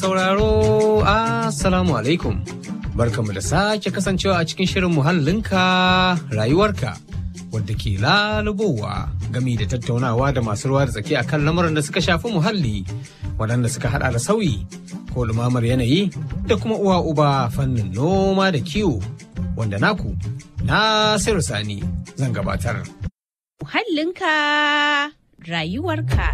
Sauraro, Assalamu alaikum. Barkamu da sake kasancewa a cikin shirin muhallinka rayuwarka wadda ke lalubowa gami da tattaunawa da masu ruwa da tsaki akan lamuran da suka shafi muhalli waɗanda suka hada da sauyi ko lumamar yanayi da kuma uwa uba fannin noma da kiwo wanda naku Nasiru Sani zan gabatar. Muhallinka rayuwarka.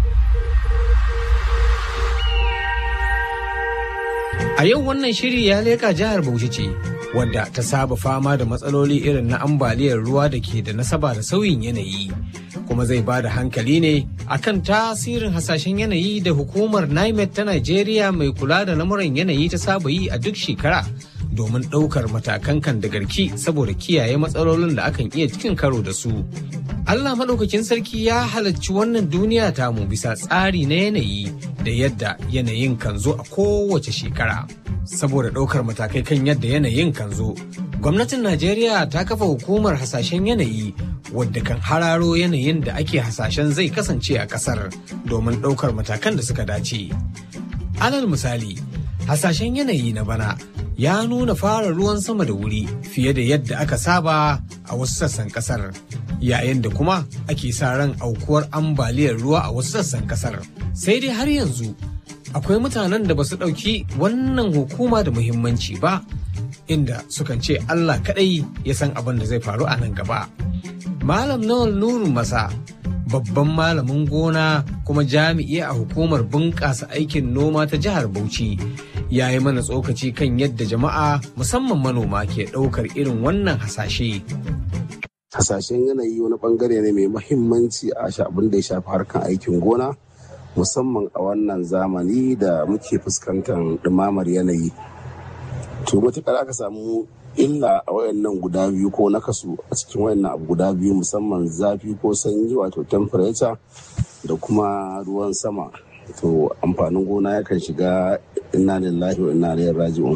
A yau wannan shiri ya leƙa jihar Bauchi ce, wadda ta saba fama da matsaloli irin na ambaliyar ruwa da ke da nasaba da sauyin yanayi. Kuma zai ba da hankali ne akan tasirin hasashen yanayi da hukumar NIMET ta Najeriya mai kula da lamuran yanayi ta saba yi a duk shekara domin ɗaukar matakan kan da garki saboda kiyaye matsalolin da akan iya cikin karo da su. Allah maɗaukakin sarki ya halarci wannan duniya tamu bisa tsari na yanayi da yadda yanayin kan zo a kowace shekara. Saboda ɗaukar matakai kan yadda yanayin kan zo, gwamnatin Najeriya ta kafa hukumar hasashen yanayi wadda kan hararo yanayin da ake hasashen zai kasance a ƙasar domin ɗaukar matakan da suka dace. Alal misali, hasashen yanayi na bana ya nuna fara ruwan sama da wuri fiye da yadda aka saba a wasu sassan kasar yayin da kuma ake sa ran aukuwar ambaliyar ruwa a wasu sassan kasar sai dai har yanzu akwai mutanen da ba su ɗauki wannan hukuma da muhimmanci ba inda sukan ce allah kaɗai ya san abin da zai faru a nan gaba malam nawal nuru masa babban malamin gona kuma jami'i a hukumar bunƙasa aikin noma ta jihar bauchi ya yi mana tsokaci kan yadda jama'a musamman manoma ke ɗaukar irin wannan hasashe. Hasashen yanayi wani bangare ne mai mahimmanci a abin da ya shafi harkar aikin gona musamman a wannan zamani da muke fuskantar ɗumamar yanayi. To matuƙar aka samu illa a wayannan guda biyu ko nakasu a cikin wayannan abu guda biyu musamman zafi ko sanyi wato temperature da kuma ruwan sama to amfanin gona yakan shiga inna lillahi wa inna ilaihi raji'un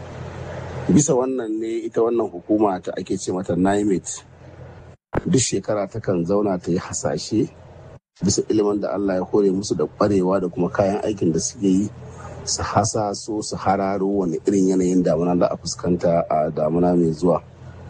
bisa wannan ne ita wannan hukuma ta ake ce mata NIMET duk shekara takan zauna ta yi hasashe bisa ilimin da Allah ya hore musu da kwarewa da kuma kayan aikin da suke yi su hasaso su hararo wani irin yanayin damuna za a fuskanta a damuna mai zuwa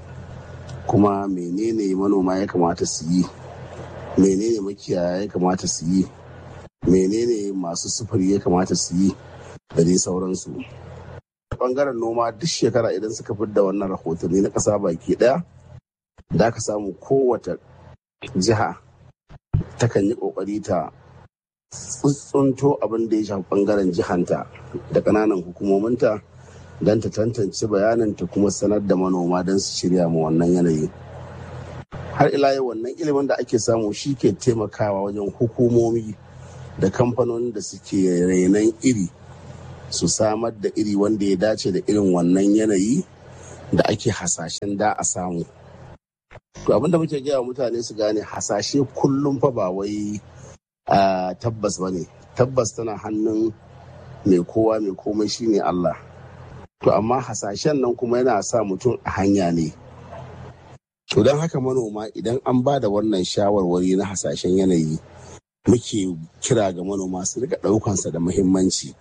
kuma menene manoma ya kamata su yi menene makiyaya ya kamata su yi menene masu sufuri ya kamata su yi da dai sauransu bangaren noma duk shekara idan suka da wannan rahotanni na ƙasa baki ɗaya da aka samu kowace jiha takan yi ƙoƙari ta tsuntsunto abin da ya shafi bangaren jihanta da ƙananan hukumominta don ta tantance bayanin ta kuma sanar da manoma don su shirya ma wannan yanayi har ila yau wannan ilimin da ake samu shi ke taimakawa wajen hukumomi da kamfanonin da suke renon iri su samar da iri wanda ya dace da irin wannan yanayi da ake hasashen da a samu to abinda muke gaya mutane su gane hasashe kullum fa ba wai tabbas ba ne tabbas tana hannun mai kowa mai komai shine Allah to amma hasashen nan kuma yana sa mutum a hanya ne to don haka manoma idan an ba da wannan shawarwari na hasashen yanayi muke kira ga manoma su rika ɗaukansa da muhimmanci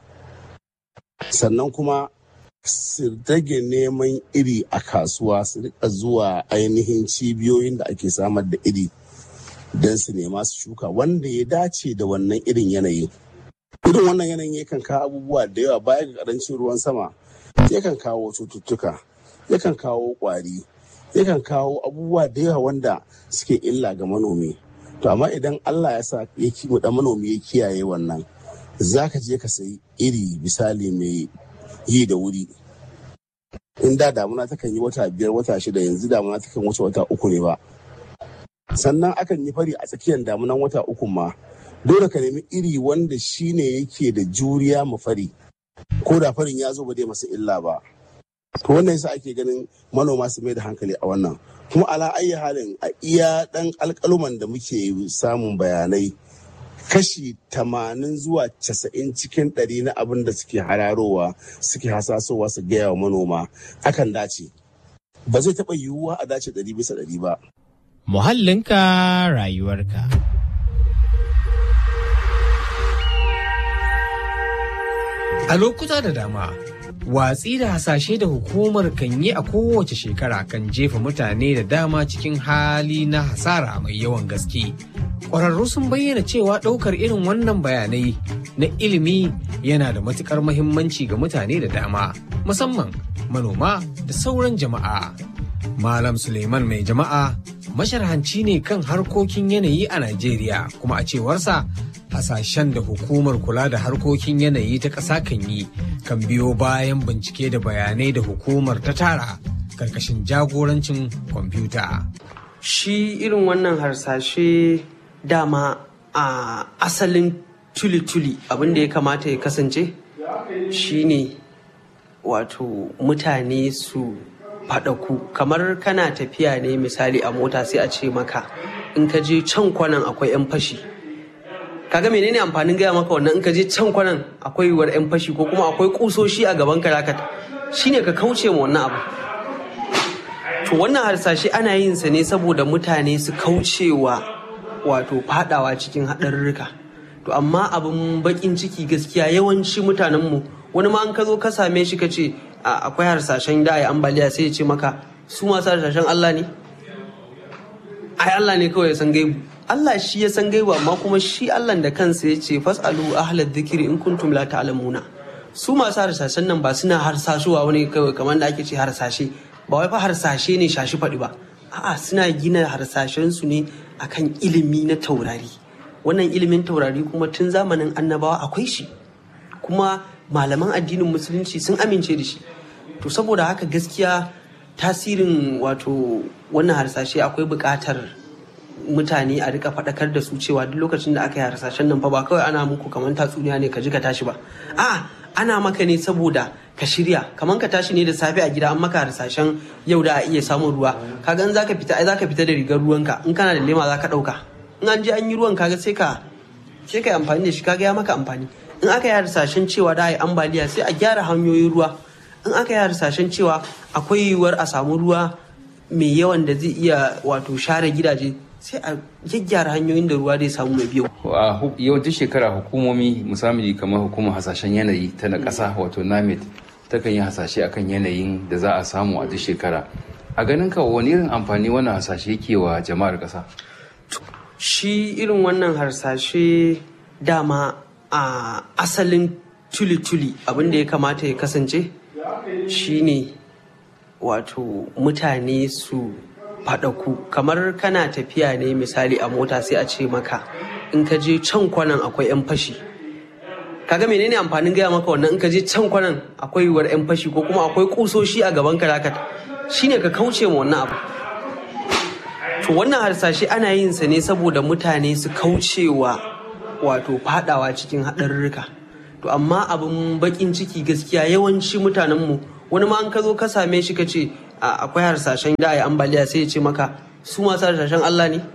sannan kuma su rage neman iri a kasuwa su rika zuwa ainihin cibiyoyin da ake samar da iri don su nema su shuka wanda ya dace da wannan irin yanayi irin wannan yanayin yakan kawo abubuwa da yawa baya ga karancin ruwan sama yakan kawo cututtuka yakan kawo kwari yakan kawo abubuwa da yawa wanda suke illa ga manomi to amma idan Allah ya sa ya da manomi ya kiyaye wannan za ka je ka sayi iri misali mai yi da wuri in da damuna takan yi wata biyar wata shida yanzu damuna takan wuce wata uku ne ba sannan akan yi fari a tsakiyar damunan wata uku ma dole ka nemi iri wanda shine yake da juriya ma fari ko da farin ya zo ba dai masa illa ba to wannan yasa ake ganin manoma su mai da hankali a wannan kuma ala ayi halin a iya dan alkaluman da muke samun bayanai kashi tamanin zuwa casa'in cikin ɗari na abin da suke hararowa suke hasasowa su gaya wa manoma akan dace ba zai taɓa yiwuwa a dace ɗari bisa ɗari ba Muhallinka rayuwarka. A lokuta da dama, watsi da hasashe da hukumar kan yi a kowace shekara kan jefa mutane da dama cikin hali na hasara mai yawan gaske. Ƙwararru sun bayyana cewa ɗaukar irin wannan bayanai na ilimi yana da matuƙar mahimmanci ga mutane da dama, musamman manoma da sauran jama'a. Malam Suleiman mai jama'a masharhanci ne kan harkokin yanayi a Najeriya kuma a cewarsa hasashen da hukumar kula da harkokin yanayi ta ƙasa kan yi kan biyo bayan bincike da bayanai da hukumar ta tara karkashin jagorancin kwamfuta. Shi irin wannan harsashe dama a asalin tuli-tuli abin da ya kamata ya kasance shine wato mutane su faɗaku kamar kana tafiya ne misali a mota sai a ce maka in ka je can kwanan akwai 'yan fashi kaga menene amfanin gaya maka wannan in ka je can kwanan akwai yiwuwar 'yan fashi ko kuma akwai kusoshi a gaban ka zaka shine ka kauce ma wannan abu to wannan harsashe ana yin sa ne saboda mutane su kaucewa wato fadawa cikin haɗarurruka to amma abin bakin ciki gaskiya yawanci mutanenmu wani ma an ka zo ka same shi ka ce akwai harsashen da ya ambaliya sai ya ce maka su masu harsashen Allah ne ai Allah ne kawai ya san gaibu Allah shi ya san gaibu amma kuma shi Allah da kansa ya ce fasalu ahlad dhikri in kuntum la ta'lamuna su masu harsashen nan ba suna harsashuwa wani kawai kamar da ake ce harsashe ba wai fa harsashe ne shashi faɗi ba a'a suna gina harsashen su ne akan ilimi na taurari wannan ilimin taurari kuma tun zamanin annabawa akwai shi kuma malaman addinin musulunci sun amince da shi to saboda haka gaskiya tasirin wato wannan harsashe akwai buƙatar mutane a rika faɗakar da su cewa duk lokacin da aka yi harsashen nan fa ba kawai ana muku kamar tatsuniya ne ka ji ka tashi ba a ana maka ne saboda ka shirya kamar ka tashi ne da safe a gida an maka harsashen yau da a iya samun ruwa kaga in zaka fita ai zaka fita da rigar ruwanka in kana da lema zaka ɗauka in an je an yi ruwan kaga sai ka sai ka yi amfani da shi kaga ya maka amfani in aka yi harsashen cewa da a yi ambaliya sai a gyara hanyoyin ruwa in aka yi harsashen cewa akwai yiwuwar a samu ruwa mai yawan da zai iya wato share gidaje sai a gyaggyara hanyoyin da ruwa zai samu mai biyu. a yawancin shekara hukumomi musamman kamar hukumar hasashen yanayi ta na ƙasa wato namet takan yi hasashe akan yanayin da za a samu a duk shekara a ganin ka wani irin amfani wannan hasashe yake wa jama'ar ƙasa shi irin wannan harsashe dama a asalin tuli-tuli abin da ya kamata ya kasance shine wato mutane su faɗaku kamar kana tafiya ne misali a mota sai a ce maka in ka je can kwanan akwai 'yan fashi kaga menene amfanin gaya maka wannan in ka je can kwanan akwai yiwuwar 'yan fashi ko kuma akwai kusoshi a gaban ka zaka shine ka kauce ma wannan abu to wannan harsashe ana yin sa ne saboda mutane su kaucewa wato fadawa cikin haɗarurruka to amma abin bakin ciki gaskiya yawanci mutanenmu wani ma an ka zo ka same shi ka ce akwai harsashen da ya ambaliya sai ya ce maka su masu harsashen Allah ne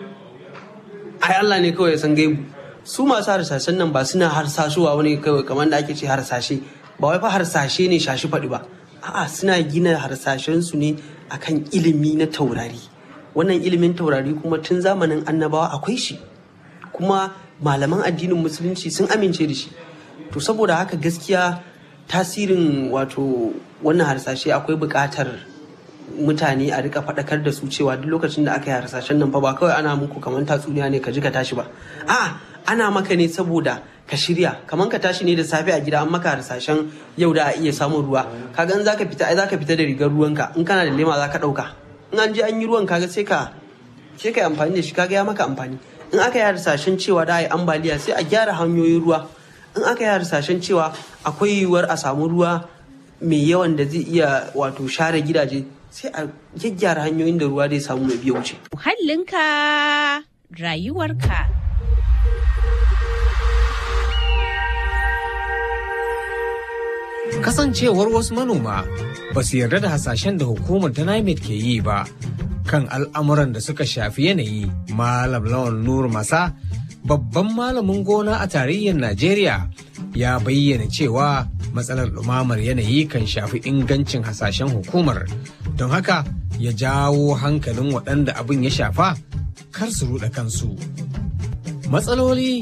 ai Allah ne kawai ya san gaibu su masu harsashen nan ba suna harsashuwa wani kawai kamar da ake ce harsashe ba wai fa harsashe ne shashi faɗi ba a'a suna gina harsashen su ne akan ilimi na taurari wannan ilimin taurari kuma tun zamanin annabawa akwai shi kuma malaman addinin musulunci sun amince da shi to saboda haka gaskiya tasirin wato wannan harsashe akwai buƙatar mutane a rika faɗakar da su cewa duk lokacin da aka yi harsashen nan fa ba kawai ana muku kamar tatsuniya ne ka ji ka tashi ba a ana maka ne saboda ka shirya kamar ka tashi ne da safe a gida an maka harsashen yau da a iya samun ruwa kaga in zaka fita ai zaka fita da rigar ruwanka in kana da lema zaka ɗauka in an je an yi ruwan kaga sai ka sai ka yi amfani da shi kaga ya maka amfani in aka yi harsashen cewa da a yi ambaliya sai a gyara hanyoyin ruwa in aka yi harsashen cewa akwai yiwuwar a samu ruwa mai yawan da zai iya wato share gidaje sai a gyaggyara hanyoyin da ruwa zai samu mai biya wuce. Muhallinka rayuwarka. Kasancewar wasu manoma ba su yarda da hasashen da hukumar ta NIMET ke yi ba kan al'amuran da suka shafi yanayi Malam Lawan Nur Masa babban malamin gona a tarayyar Najeriya ya bayyana cewa matsalar ɗumamar yanayi kan shafi ingancin hasashen hukumar don haka ya jawo hankalin waɗanda abin ya shafa kar su ruɗa kansu. Matsaloli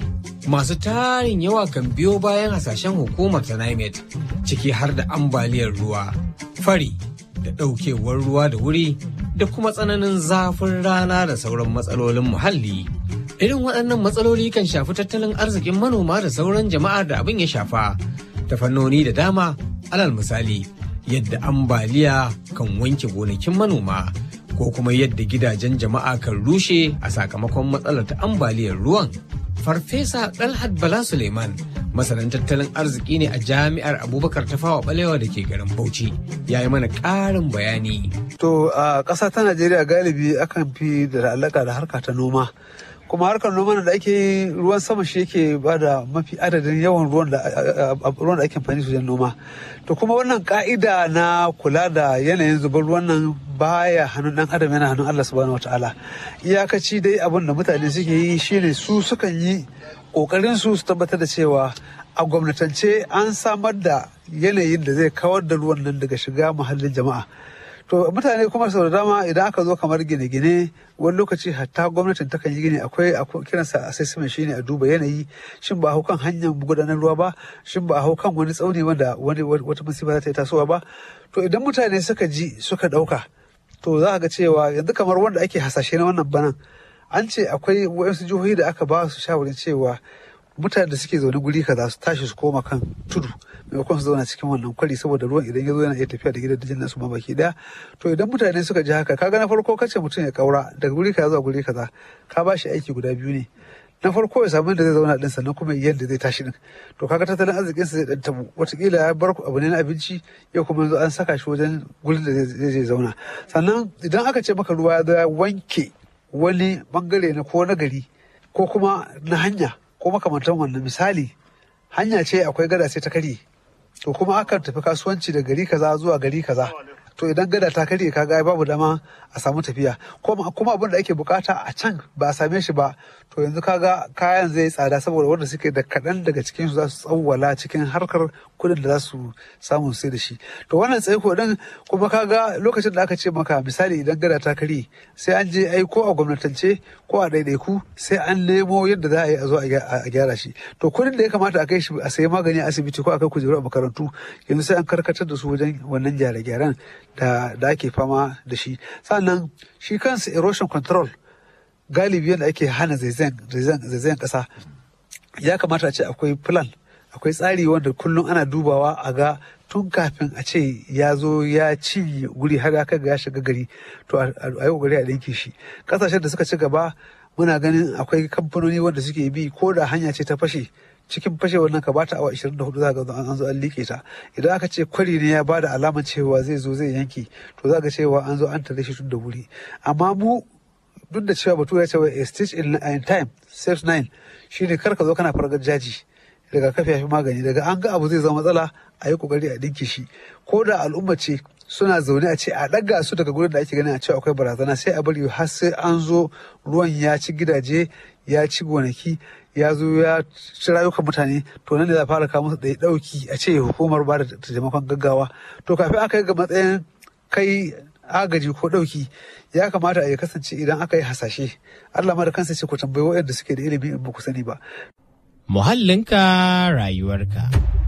masu tarin yawa kan biyo bayan hasashen hukumar ta NIMET ciki har da ambaliyar ruwa, fari da ɗaukewar ruwa da wuri da kuma tsananin zafin rana da sauran matsalolin muhalli. Irin waɗannan matsaloli kan shafi tattalin arzikin manoma da sauran jama'ar da abin ya shafa ta fannoni da dama alal misali yadda ambaliya kan wanke gonakin manoma ko kuma yadda gidajen jama'a kan rushe a sakamakon matsalar ta ambaliyar ruwan. Farfesa Dalhat Bala Suleiman masanin tattalin arziki ne a jami'ar Abubakar Tafawa Balewa da ke garin Bauchi ya yi mana ƙarin bayani. To a ƙasa ta Najeriya galibi akan fi da alaƙa da harka ta noma. kuma harkar noma da ake yi ruwan sama shi yake ba da mafi adadin yawan ruwan da ruwan da ake amfani su wajen noma to kuma wannan ka'ida na kula da yanayin zubar ruwan nan baya hannun dan adam yana hannun Allah subhanahu wataala iyakaci dai abin da mutane suke yi shine su sukan yi kokarin su su tabbatar da cewa a gwamnatance an samar da yanayin da zai kawar da ruwan nan daga shiga muhallin jama'a to mutane kuma sau da dama idan aka zo kamar gine-gine wani lokaci hatta gwamnatin takan yi gini akwai kiransa assessment shine a duba yanayi shin ba a hau kan hanyar gudanar ruwa ba shin ba a hau kan wani tsauni wanda wani wata musiba za ta yi tasowa ba to idan mutane suka ji suka dauka to za a ga cewa yanzu kamar wanda ake hasashe na wannan banan an ce akwai wasu jihohi da aka ba su shawarin cewa mutane da suke zaune guri kaza su tashi su koma kan tudu maimakon su zauna cikin wannan kwari saboda ruwan idan ya zo yana iya tafiya da gidajen nasu ma baki daya to idan mutane suka ji haka kaga na farko kace mutum ya kaura daga guri kaza zuwa guri kaza ka ba shi aiki guda biyu ne na farko ya samu da zai zauna din sannan kuma yadda zai tashi din to kaga tattalin arzikin sa zai dan tabu watakila ya bar abu ne na abinci yau kuma yanzu an saka shi wajen gurin da zai zauna sannan idan aka ce maka ruwa ya zo ya wanke wani bangare na ko na gari ko kuma na hanya ko makamantan wannan misali hanya ce akwai gada sai ta karye to kuma akan tafi kasuwanci da gari kaza zuwa gari kaza to idan gada ta karye kaga babu dama a samu tafiya kuma abin da ake bukata a can ba a same shi ba to yanzu kaga kayan zai tsada saboda wanda suke da kaɗan daga cikin su za su tsawwala cikin harkar kudin da za su samu sai da shi to wannan tsaiko din kuma kaga lokacin da aka ce maka misali idan gada ta karye sai an je ai ko a gwamnatance ko a ɗaiɗaiku sai an nemo yadda za a yi a zo a gyara shi to kudin da ya kamata a kai shi a sayi magani a asibiti ko a kai kujeru a makarantu yanzu sai an karkatar da su wajen wannan gyare-gyaren da da ake fama da shi sannan shi kansa erosion control galibi yadda ake hana zaizayen ƙasa ya kamata a ce akwai plan akwai tsari wanda kullum ana dubawa a ga tun kafin a ce ya zo ya ci guri har aka ga ya shiga gari to a yi kokari a ɗinke shi ƙasashen da suka ci gaba muna ganin akwai kamfanoni wanda suke bi ko da hanya ce ta fashe cikin fashewar nan ka bata awa 24 za ga an zo an liƙe ta idan aka ce kwari ne ya bada alamar cewa zai zo zai yanke to za ga cewa an zo an tare shi tun da wuri amma mu duk da cewa batu ya ce a stitch in time saves nine shine kar ka zo kana fargar jaji daga kafi ya fi magani daga an ga abu zai zama matsala a yi kokari a dinke shi ko da al'umma ce suna zaune a ce a ɗaga su daga gurin da ake ganin a cewa akwai barazana sai a bari har sai an zo ruwan ya ci gidaje ya ci gonaki ya zo ya ci rayukan mutane to nan da za fara kawo musu ɗaya ɗauki a ce hukumar ba da taimakon gaggawa to kafin aka yi ga matsayin kai agaji ko ɗauki ya kamata a ya kasance idan aka yi hasashe Allah ma da kansa ce ku tambayi waɗanda suke da ilimi in ba ku sani ba Muhallinka rayuwarka.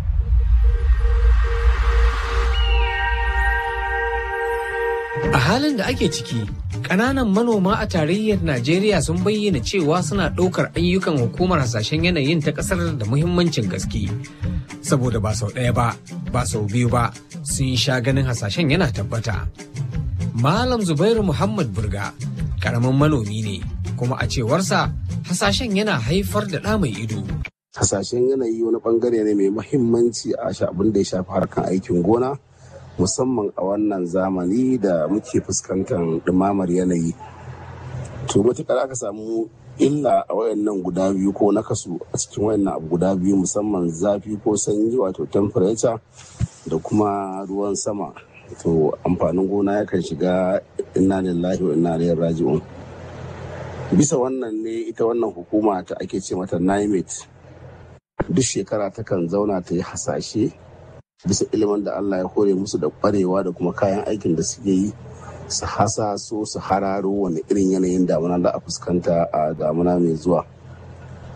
A halin da ake ciki, ƙananan manoma a tarayyar Najeriya sun bayyana cewa suna ɗaukar ayyukan hukumar hasashen yanayin ta ƙasar da muhimmancin gaske. Saboda ba sau ɗaya ba, ba sau biyu ba, sun sha ganin hasashen yana tabbata. Malam Zubairu Muhammad Burga, ƙaramin manomi ne, kuma a cewarsa hasashen yana haifar da ɗa mai ido. hasashen yanayi wani bangare ne mai mahimmanci a abin da ya shafi harkar aikin gona musamman a wannan zamani da muke fuskantar ɗumamar yanayi to matuƙar aka samu illa a wayannan guda biyu ko na kasu a cikin wayannan abu guda biyu musamman zafi ko sanyi wato temperature da kuma ruwan sama to amfanin gona yakan shiga inna lillahi wa inna ilaihi raji'un bisa wannan ne ita wannan hukuma ta ake ce mata NIMET duk shekara takan zauna ta yi hasashe bisa ilimin da Allah ya hore musu da kwarewa da kuma kayan aikin da suke yi su hasa so su hararo wani irin yanayin damuna da a fuskanta a damuna mai zuwa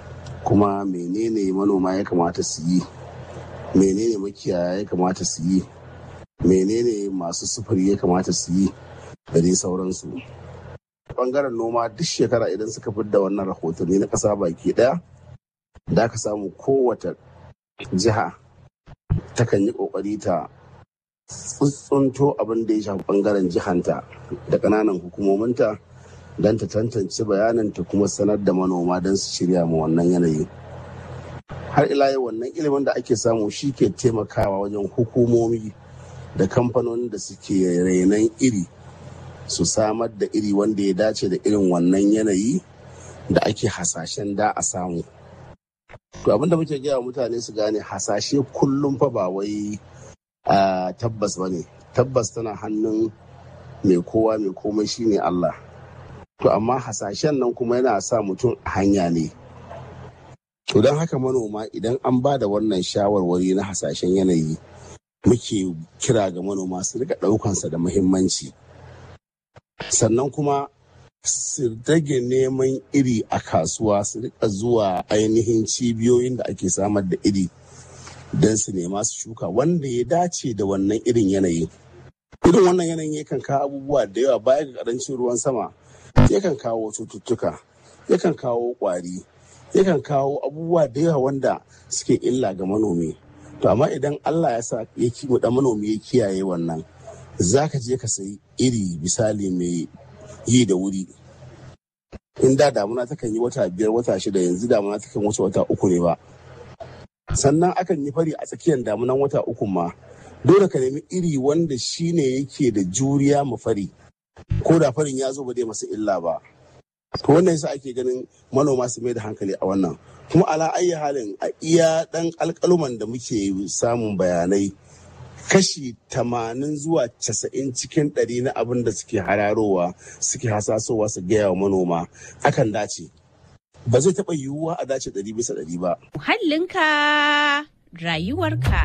kuma menene manoma ya kamata su yi menene makiyaya ya kamata su yi menene masu sufuri ya kamata su yi da dai sauransu bangaren noma duk shekara idan suka fidda wannan rahotanni na ƙasa baki ɗaya da aka samu kowace jiha takan yi ƙoƙari ta tsuntsunto abin da ya shafi bangaren jihanta da ƙananan hukumominta don ta tantance bayanin ta kuma sanar da manoma don su shirya ma wannan yanayi har ila yau wannan ilimin da ake samu shi ke taimakawa wajen hukumomi da kamfanonin da suke renon iri su samar da iri wanda ya dace da irin wannan yanayi da ake hasashen da a samu to abinda muke gaya mutane su gane hasashe kullum fa ba wai tabbas ba ne tabbas tana hannun mai kowa mai komai shine Allah to amma hasashen nan kuma yana sa mutum a hanya ne to don haka manoma idan an ba da wannan shawarwari na hasashen yanayi muke kira ga manoma su rika ɗaukansa da muhimmanci sannan kuma su rage neman iri a kasuwa su rika zuwa ainihin cibiyoyin da ake samar da iri don su nema su shuka wanda ya dace da wannan irin yanayi irin wannan yanayin yakan kawo abubuwa da yawa baya ga karancin ruwan sama yakan kawo cututtuka yakan kawo kwari yakan kawo abubuwa da yawa wanda suke illa ga manomi to amma idan allah ya sa ya da manomi ya kiyaye wannan za ka je ka sayi iri misali mai yi da wuri in da damuna takan yi wata biyar wata shida yanzu damuna takan wuce wata uku ne ba sannan akan yi fari a tsakiyar damunan wata uku ma dole ka nemi iri wanda shine yake da juriya ma fari ko da farin ya zo ba zai masa illa ba to wannan yasa ake ganin manoma su mai da hankali a wannan kuma ala ayi halin a iya dan alkaluman da muke samun bayanai kashi tamanin zuwa casa'in cikin ɗari na abin da suke hararowa suke hasasowa su gaya wa manoma akan dace ba zai taɓa yiwuwa a dace ɗari bisa ɗari ba. Muhallinka rayuwarka.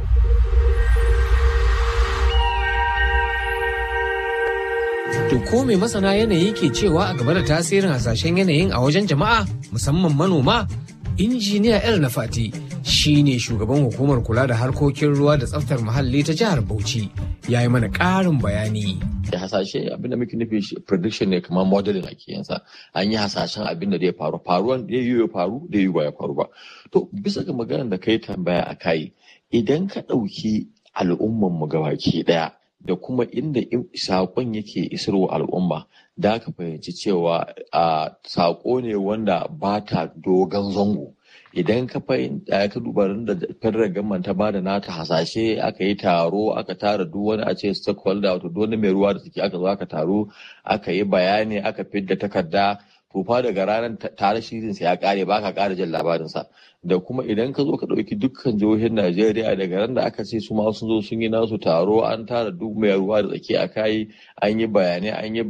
To ko mai masana yanayi ke cewa a game da tasirin hasashen yanayin a wajen jama'a musamman manoma? Injiniya El Nafati shi ne shugaban hukumar kula da harkokin ruwa da tsaftar muhalli ta jihar Bauchi ya yi mana ƙarin bayani. da hasashe abin da muke nufi prediction ne kamar modeling ake yansa an yi hasashen abin da zai faru faruwan da yi ya faru da yi ba ya faru ba to bisa ga maganar da kai tambaya a kai idan ka ɗauki al'umman mu gabaki ɗaya da kuma inda saƙon yake isarwa al'umma da ka fahimci cewa a saƙo ne wanda ba ta dogon zango idan ka fahimta ka duba da federal government ta bada nata hasashe aka yi taro aka tara duk wani a ce stakeholder wato duk wani mai ruwa da suke aka zo aka taro aka yi bayani aka fidda takarda to fa daga ranar tare shirin sa ya kare ba ka kara jin labarin sa da kuma idan ka zo ka dauki dukkan jihohin Najeriya daga ran da aka ce su ma sun zo sun yi nasu taro an tara duk mai ruwa da tsaki a kai an yi bayanai an yi